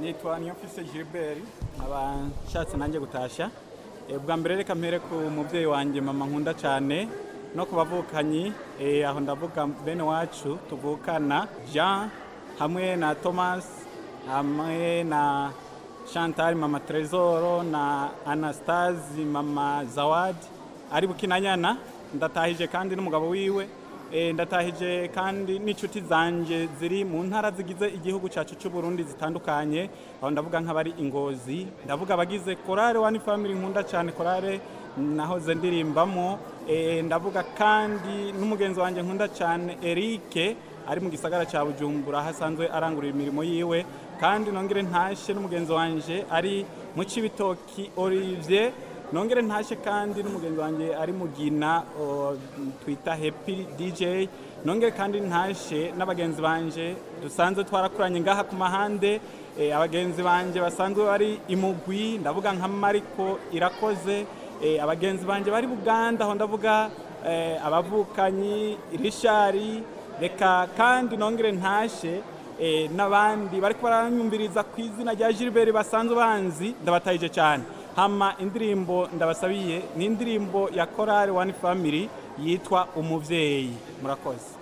nitwa niyomfise gilbert nkaba nshatse nanjye gutashya Eh, bwa mbere reka mpere ku mubyeyi wanjye mama nkunda cyane no ku bavukanyi eh, aho ndavuga bene wacu tuvukana jean hamwe na thomas hamwe na chantal mama tresoro na anastase mama zawadi ari bukinanyana ndatahije kandi n'umugabo wiwe Eh, ndatahije kandi n'inshuti zanje ziri mu ntara zigize igihugu cyacu cy'u Burundi zitandukanye aho ndavuga nk'abari ingozi ndavuga abagize korale wani family nkunda cyane korale nahoze ndirimbamo Eh, ndavuga kandi n'umugenzi wanjye nkunda cyane Eric ari mu gisagara cya Bujumbura aho asanzwe arangurira imirimo yiwe kandi nongere ntashe n'umugenzi wanje ari mu Cibitoki Olivier nongere ntashe kandi n'umugenzi wanjye ari mugina o, twita happy dj nongere kandi ntashe n'abagenzi banje dusanzwe twarakuranye ngaha ku mahande eh, abagenzi banje basanzwe bari imugwi ndavuga nka mariko irakoze eh, abagenzi banje bari buganda aho ndavuga eh, abavukanyi rishari reka kandi nongere ntashe eh, n'abandi bariko baranyumviriza ku izina rya Gilbert basanzwe banzi ndabatahije cyane hama indirimbo ndabasabiye ni indirimbo ya korali wani family yitwa umuvyeyi murakoze